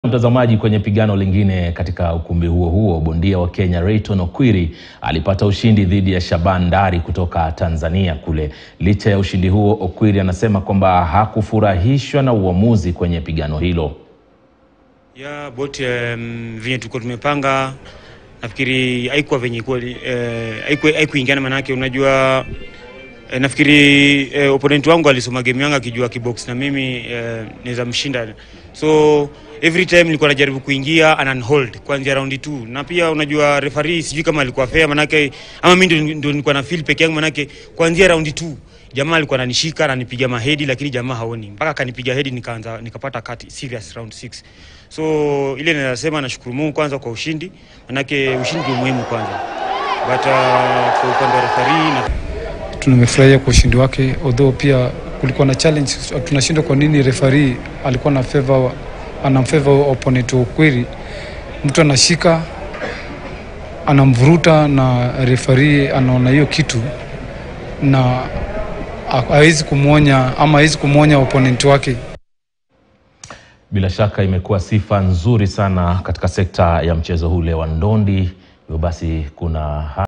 Mtazamaji, kwenye pigano lingine katika ukumbi huo huo, bondia wa Kenya Rayton Okwiri alipata ushindi dhidi ya Shaban Ndari kutoka Tanzania kule. Licha ya ushindi huo, Okwiri anasema kwamba hakufurahishwa na uamuzi kwenye pigano hilo. ya bot um, venye tulikuwa tumepanga nafikiri haikuwa venye kweli eh, haiku- haikuingiana manake unajua eh, nafikiri eh, opponent wangu alisoma game yangu akijua kibox na mimi eh, naweza mshinda so every time nilikuwa najaribu kuingia and hold kuanzia round 2 na pia unajua referee sijui kama alikuwa fair manake ama mimi ndio- ndio nilikuwa na feel peke yangu manake kuanzia round 2 jamaa alikuwa ananishika ananipiga mahedi lakini jamaa haoni mpaka akanipiga hedi nikaanza nikapata kati serious round 6 so ile naweza sema nashukuru Mungu kwanza kwa ushindi manake ushindi ndio muhimu kwanza but uh, kwa upande wa referee na Tumefurahia kwa ushindi wake, although pia kulikuwa na challenge. Tunashindwa kwa nini referee alikuwa na favor, ana favor opponent wa Okwiri. Mtu anashika anamvuruta na referee anaona hiyo kitu na ha- hawezi kumwonya ama hawezi kumwonya opponent wake. Bila shaka imekuwa sifa nzuri sana katika sekta ya mchezo ule wa ndondi. Hivyo basi kuna